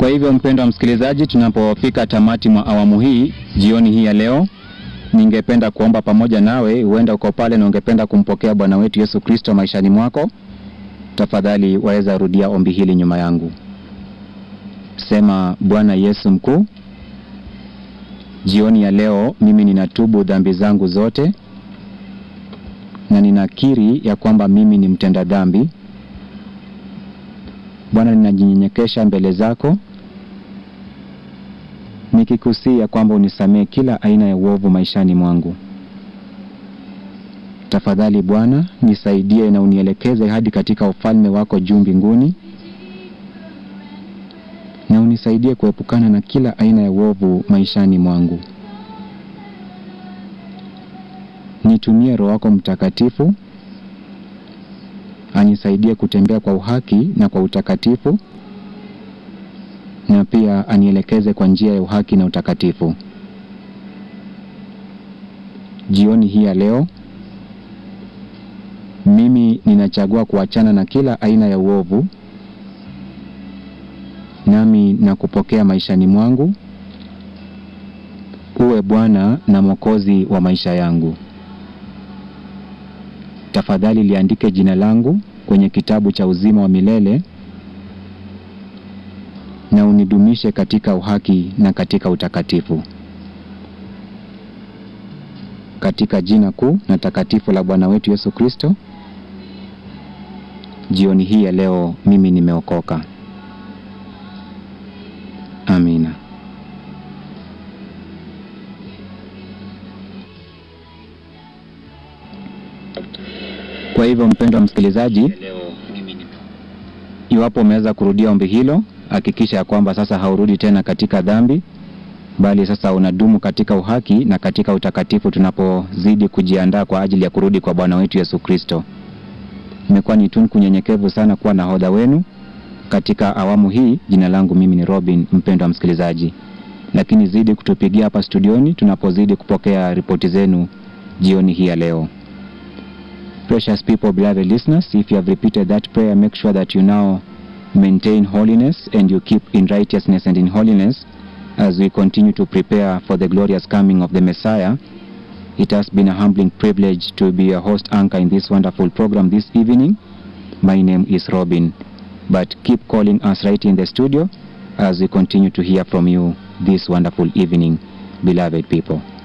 Kwa hivyo mpendwa msikilizaji, tunapofika tamati mwa awamu hii jioni hii ya leo, ningependa kuomba pamoja nawe. Huenda uko pale na ungependa kumpokea Bwana wetu Yesu Kristo maishani mwako, tafadhali waweza rudia ombi hili nyuma yangu. Sema: Bwana Yesu mkuu, jioni ya leo mimi ninatubu dhambi zangu zote na ninakiri ya kwamba mimi ni mtenda dhambi. Bwana, ninajinyenyekesha mbele zako nikikusii ya kwamba unisamehe kila aina ya uovu maishani mwangu. Tafadhali Bwana, nisaidie na unielekeze hadi katika ufalme wako juu mbinguni, na unisaidie kuepukana na kila aina ya uovu maishani mwangu. Nitumie Roho wako Mtakatifu anisaidie kutembea kwa uhaki na kwa utakatifu, na pia anielekeze kwa njia ya uhaki na utakatifu. Jioni hii ya leo mimi ninachagua kuachana na kila aina ya uovu, nami na kupokea maishani mwangu uwe Bwana na Mwokozi wa maisha yangu. Tafadhali liandike jina langu kwenye kitabu cha uzima wa milele na unidumishe katika uhaki na katika utakatifu. Katika jina kuu na takatifu la Bwana wetu Yesu Kristo, jioni hii ya leo mimi nimeokoka. Amina. Kwa hivyo mpendwa msikilizaji, iwapo umeweza kurudia ombi hilo, hakikisha ya kwamba sasa haurudi tena katika dhambi, bali sasa unadumu katika uhaki na katika utakatifu, tunapozidi kujiandaa kwa ajili ya kurudi kwa Bwana wetu Yesu Kristo. Imekuwa ni tunu kunyenyekevu sana kuwa nahodha wenu katika awamu hii. Jina langu mimi ni Robin, mpendwa msikilizaji, lakini zidi kutupigia hapa studioni tunapozidi kupokea ripoti zenu jioni hii ya leo. Precious people, beloved listeners, if you have repeated that prayer, make sure that you now maintain holiness and you keep in righteousness and in holiness as we continue to prepare for the glorious coming of the Messiah. It has been a humbling privilege to be a host anchor in this wonderful program this evening. My name is Robin, but keep calling us right in the studio as we continue to hear from you this wonderful evening, beloved people.